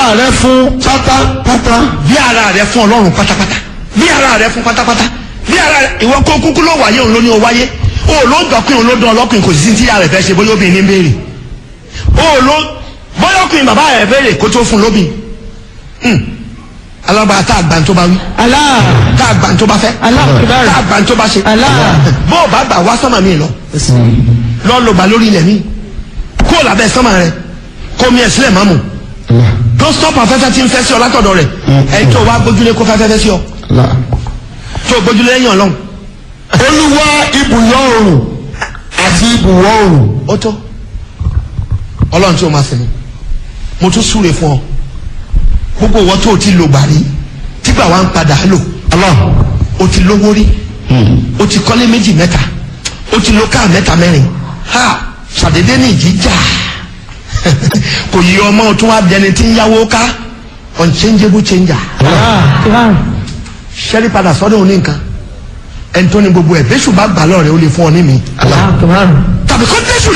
ara rẹ fún pátápátá. bí ara rẹ fún ọlọ́run pátápátá bí ara rẹ fún pátápátá bí ara rẹ ìwọ kó kúkú ló wáyé òun ló ní o wáyé o ló dọ̀kùn òun ló dán ọlọ́kùnrin kò sí sí tí ara rẹ fẹ́ ṣe bóyá obìnrin ní béèrè o ló bóyá ọkùnrin bàbá rẹ béèrè kó tó fún lóbìn alágbára tá a gbà tó bá wí Allah. tá a gbà tó bá fẹ́ Allah akbar. tá a gbà tó bá ṣe Allah. bó o bá gbà wá sọ́mà mi lọ lọ́ọ́ ló gbà lórí ilẹ̀ mi kó o làbẹ́ sọ́mà rẹ kó mi ẹ̀ sílẹ̀ máa mú don't stop afẹ́fẹ́ tí ń fẹ́ sí ọ látọ̀dọ̀ rẹ̀ ẹ̀ tó wá gbójúlé kó fẹ́fẹ́ fẹ́ sí ọ tó gbójúlé lẹ́yìn ọlọ́run olúwa ibùyọ oòrùn àti ibùwọ̀ oòrùn. ó tó ọlọ́run tí o máa sinmi mo tún súre fún ọ gbogbo ìwọ tó o ti lò gbà rí tígbà wa ń padà lò o ti lówó rí o ti kọ́lé méjì mẹ́ta o ti lo káà mẹ́ta mẹ́rin ha ṣàdédé ní ìjíjà kò yí ọmọ o tún wá dẹni tí ń yáwó ká unchangeable changer Allah akbar. ṣẹ́rí padà sọ́dọ̀ òní nǹkan ẹni tó ní gbogbo ẹ̀ bẹ́sù bá gbà lọ́rẹ̀ ó lè fún ọ ní mi Allah akbar. tàbí kó bẹ́sù